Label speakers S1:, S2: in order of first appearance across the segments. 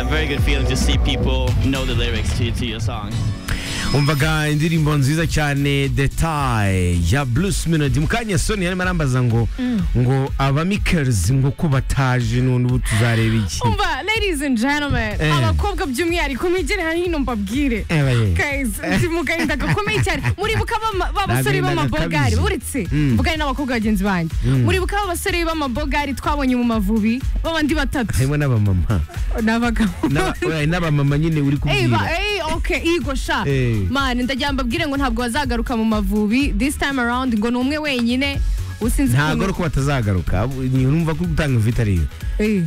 S1: very good feeling to see people know the lyrics to, to your song.
S2: umvaga indirimbo nziza cyane detaye ya bruce melody mukanya soni yarimo arambaza ngo ngo abamikers ngo ko bataje none ubu tuzareba iki
S3: umva ladies and gentlemen
S2: Eh.
S3: abakobwa by'umwihariko mwegere hino mbabwire
S2: Eh, baye.
S3: Guys, ndi mu gahinda gakomeye cyane muribuka ba- ba basore
S2: N'agahinda
S3: b'amabogari
S2: gakabije.
S3: uretse
S2: Mm.
S3: mvugane n'abakobwa bagenzi banjye muribuka ba basore b'amabogari twabonye mu mavubi b'abandi batatu
S2: harimo n'abamama
S3: n'abagabo
S2: N'aba- oya, n'abamama nyine uri
S3: Ey, ba-
S2: kubwira
S3: ey, okay, igo sha
S2: Eh.
S3: mani ndagira mbabwire ngo ntabwo bazagaruka mu mavubi this time around ngo ni umwe wenyine usinzi
S2: ntabwo ari
S3: ukuntu-
S2: uko batazagaruka ni urumva ko uri gutanga vita ariyo
S3: Eh.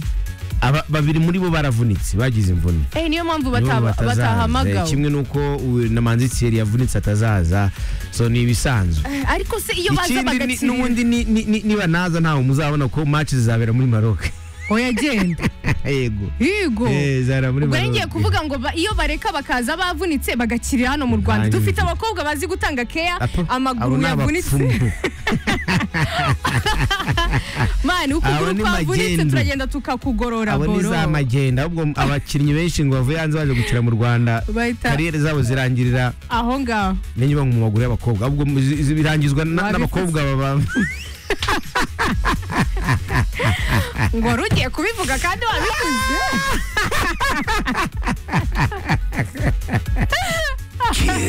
S2: Aba- babiri muri bo baravunitse bagize imvune
S3: Eh, niyo
S2: Nibo
S3: mpamvu bataba-
S2: batazaza. Eh,
S3: batahamagawe
S2: kimwe n'uko uyu na manzi thierry yavunitse atazaza so ni ibisanzwe
S3: ariko se iyo baza
S2: ikindi ni-
S3: bagatsindira
S2: n'ubundi ni- ni- ni- niba naza ntawe muzabona ko match zizabera muri maroc
S3: oyagenda
S2: yego
S3: yego
S2: Eh, zara muri
S3: ubwo
S2: Maroc.
S3: rero ngiye kuvuga ngo ba- iyo bareka bakaza bavunitse bagakirira hano mu rwanda
S2: Hanyuma.
S3: dufite abakobwa bazi gutanga keya
S2: Apo, abo
S3: amaguru
S2: ni
S3: yavunitse
S2: abapfumu.
S3: mani
S2: Abo
S3: ukuguru
S2: ni
S3: kwavunitse
S2: magendu.
S3: turagenda tukakugorora
S2: abo ni
S3: boro
S2: za magenda ahubwo abakinnyi benshi ngo bavuye hanze baje gukina mu rwanda
S3: Bahita-
S2: kariyeri zabo zirangirira
S3: aho ngaho
S2: menye bamwe mu maguru y'abakobwa ahubwo mu- zi- zi- birangizwa na-
S3: Babifuza.
S2: n'abakobwa baba
S3: ngo wari ugiye kubivuga kandi wabivuze
S4: Kiss.